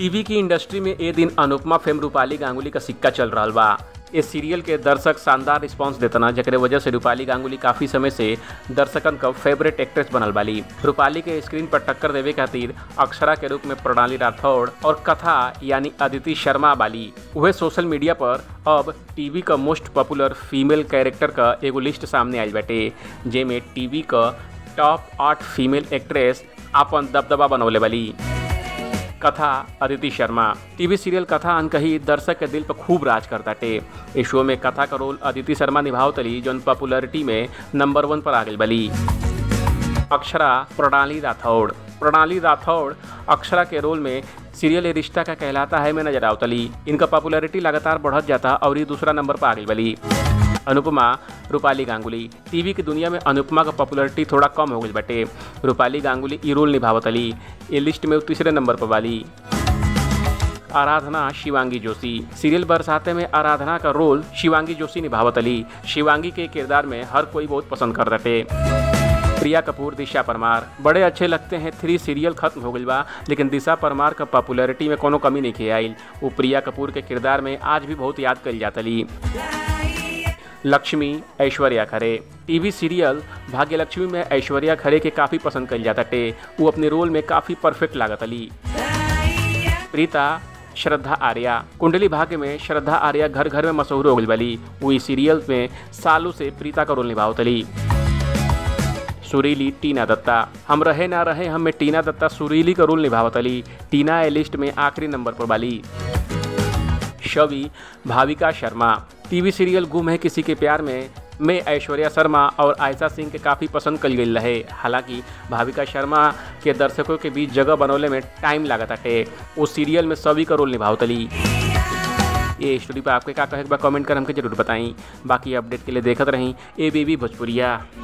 TV की industry में ए दिन अनुपमा फेम रूपाली गांगुली का सिक्का चल रहा बा इस सीरियल के दर्शक शानदार रिस्पांस देतना जकरे वजह से रूपाली गांगुली काफी समय से दर्शकन का फेवरेट एक्ट्रेस बनल बाली रूपाली के स्क्रीन पर टक्कर देवे खातिर अक्षरा के रूप में प्रणाली राठौड़ और कथा यानी अदिति शर्मा बाली वह सोशल मीडिया पर अब टीवी का मोस्ट पॉपुलर फीमेल कैरेक्टर का एगो लिस्ट सामने आई बाटे जेमे टीवी का टॉप आठ फीमेल एक्ट्रेस अपन दबदबा बनौले वाली कथा अदिति शर्मा टीवी सीरियल कथा अनकही दर्शक के दिल पर खूब राज करताटे इस शो में कथा का रोल अदिति शर्मा निभावतली जौन पॉपुलरिटी में नंबर वन पर आ गई बली अक्षरा प्रणाली राठौड़ प्रणाली राठौड़ अक्षरा के रोल में सीरियल ये रिश्ता का कहलाता है में नजर आवतली इनका पॉपुलरिटी लगातार बढ़त जाता और ये दूसरा नंबर पर आ गई बली अनुपमा रूपाली गांगुली टीवी की दुनिया में अनुपमा का पॉपुलरिटी थोड़ा कम हो गई बटे रूपाली गांगुली ई रोल निभावतली ये लिस्ट में वो तीसरे नंबर पर वाली आराधना शिवांगी जोशी सीरियल बरसाते में आराधना का रोल शिवांगी जोशी निभावतली शिवांगी के किरदार में हर कोई बहुत पसंद कर रटे प्रिया कपूर दिशा परमार बड़े अच्छे लगते हैं थ्री सीरियल खत्म हो गई बा लेकिन दिशा परमार का पॉपुलैरिटी में कोनो कमी नहीं आई वो प्रिया कपूर के किरदार में आज भी बहुत याद कल जातली लक्ष्मी ऐश्वर्या खरे टीवी सीरियल भाग्य लक्ष्मी में ऐश्वर्या खरे के काफ़ी पसंद कल जाता टे वो अपने रोल में काफ़ी परफेक्ट लागत अली प्रीता श्रद्धा आर्या कुंडली भाग्य में श्रद्धा आर्या घर घर में मशहूर हो गई बली वो इस सीरियल में सालों से प्रीता का रोल निभावतली सुरीली टीना दत्ता हम रहे ना रहे हम में टीना दत्ता सुरीली का रोल निभावतली टीना ए लिस्ट में आखिरी नंबर पर वाली शवि भाविका शर्मा टीवी सीरियल गुम है किसी के प्यार में में ऐश्वर्या शर्मा और आयशा सिंह के काफ़ी पसंद कल गई रहे हालांकि भाविका शर्मा के दर्शकों के बीच जगह बनौले में टाइम लागत अटे उस सीरियल में सभी का रोल निभावतली ये स्टोरी पर आपके का कहे कमेंट कर हमके जरूर बताई बाकी अपडेट के लिए देखते रहीं ए बी भोजपुरिया